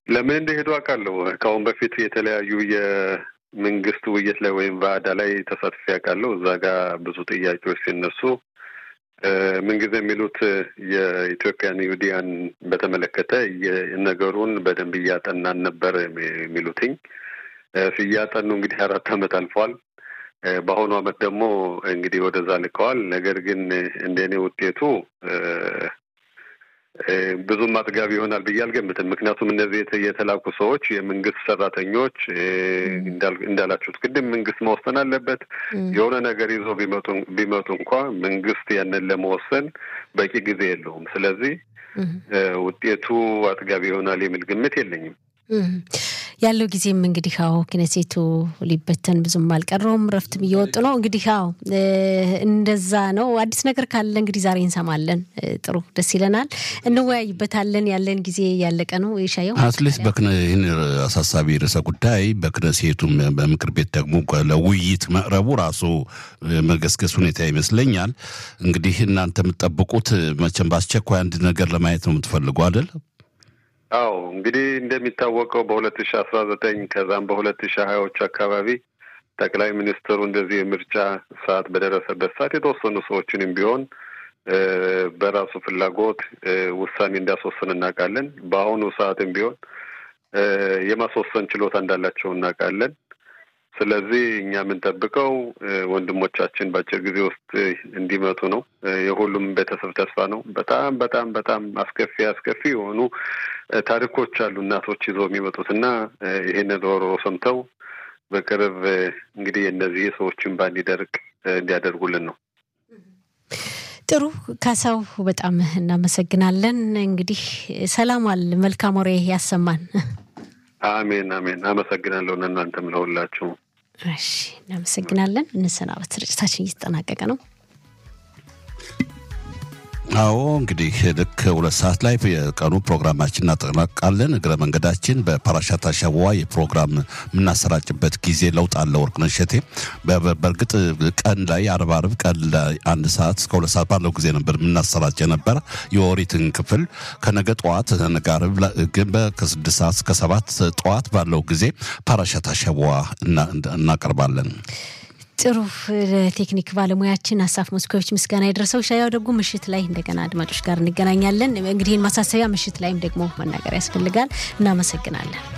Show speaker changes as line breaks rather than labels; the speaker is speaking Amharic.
ለምን እንደሄዱ አውቃለሁ። ከአሁን በፊት የተለያዩ የመንግስት ውይይት ላይ ወይም ባዕዳ ላይ ተሳትፌ አውቃለሁ። እዛ ጋር ብዙ ጥያቄዎች ሲነሱ ምንጊዜ የሚሉት የኢትዮጵያን ይሁዲያን በተመለከተ ነገሩን በደንብ እያጠናን ነበር የሚሉትኝ። እያጠኑ እንግዲህ አራት ዓመት አልፏል። በአሁኑ ዓመት ደግሞ እንግዲህ ወደዛ ልከዋል። ነገር ግን እንደኔ ውጤቱ ብዙም አጥጋቢ ይሆናል ብዬ አልገምትም። ምክንያቱም እነዚህ የተላኩ ሰዎች የመንግስት ሰራተኞች እንዳላችሁት ቅድም መንግስት መወሰን አለበት። የሆነ ነገር ይዞ ቢመጡ እንኳ መንግስት ያንን ለመወሰን በቂ ጊዜ የለውም። ስለዚህ ውጤቱ አጥጋቢ ይሆናል የሚል ግምት የለኝም።
ያለው ጊዜም እንግዲህ አዎ ክነሴቱ ሊበተን ብዙም አልቀረውም። ረፍትም እየወጡ ነው። እንግዲህ አዎ እንደዛ ነው። አዲስ ነገር ካለ እንግዲህ ዛሬ እንሰማለን። ጥሩ ደስ ይለናል፣ እንወያይበታለን። ያለን ጊዜ ያለቀ ነው። የሻየው
አትሊስት ይህን አሳሳቢ ርዕሰ ጉዳይ በክነሴቱም በምክር ቤት ደግሞ ለውይይት መቅረቡ ራሱ መገስገስ ሁኔታ ይመስለኛል። እንግዲህ እናንተ የምትጠብቁት መቼም በአስቸኳይ አንድ ነገር ለማየት ነው የምትፈልጉ አይደል?
አዎ እንግዲህ እንደሚታወቀው በሁለት ሺ አስራ ዘጠኝ ከዛም በሁለት ሺ ሀያዎች አካባቢ ጠቅላይ ሚኒስትሩ እንደዚህ የምርጫ ሰዓት በደረሰበት ሰዓት የተወሰኑ ሰዎችንም ቢሆን በራሱ ፍላጎት ውሳኔ እንዳስወስን እናውቃለን። በአሁኑ ሰዓትም ቢሆን የማስወሰን ችሎታ እንዳላቸው እናውቃለን። ስለዚህ እኛ የምንጠብቀው ወንድሞቻችን በአጭር ጊዜ ውስጥ እንዲመጡ ነው። የሁሉም ቤተሰብ ተስፋ ነው። በጣም በጣም በጣም አስከፊ አስከፊ የሆኑ ታሪኮች አሉ እናቶች ይዘው የሚመጡት እና ይህንን ሮሮ ሰምተው በቅርብ እንግዲህ እነዚህ ሰዎችን ባንዲደርቅ እንዲያደርጉልን ነው።
ጥሩ ካሳው፣ በጣም እናመሰግናለን። እንግዲህ ሰላም አል መልካም ወሬ ያሰማን።
አሜን አሜን። አመሰግናለሁ እናንተም ለሁላችሁ።
እሺ እናመሰግናለን። እንሰናበት። ስርጭታችን እየተጠናቀቀ ነው።
አዎ እንግዲህ ልክ ሁለት ሰዓት ላይ የቀኑ ፕሮግራማችን እናጠናቃለን። እግረ መንገዳችን በፓራሻት አሸዋ የፕሮግራም የምናሰራጭበት ጊዜ ለውጥ አለ። ወርቅነሽ እሸቴ በእርግጥ ቀን ላይ አርብ አርብ ቀን ላይ አንድ ሰዓት እስከ ሁለት ሰዓት ባለው ጊዜ ነበር የምናሰራጭ ነበር የኦሪትን ክፍል ከነገ ጠዋት ነገ አርብ ግን ከስድስት ሰዓት እስከ ሰባት ጠዋት ባለው ጊዜ ፓራሻት አሸዋ እናቀርባለን።
ጥሩ ለቴክኒክ ባለሙያችን አሳፍ ሞስኮቪች ምስጋና የደረሰው ሻያው ደግሞ ምሽት ላይ እንደገና አድማጮች ጋር እንገናኛለን። እንግዲህ ማሳሰቢያ ምሽት ላይም ደግሞ መናገር ያስፈልጋል። እናመሰግናለን።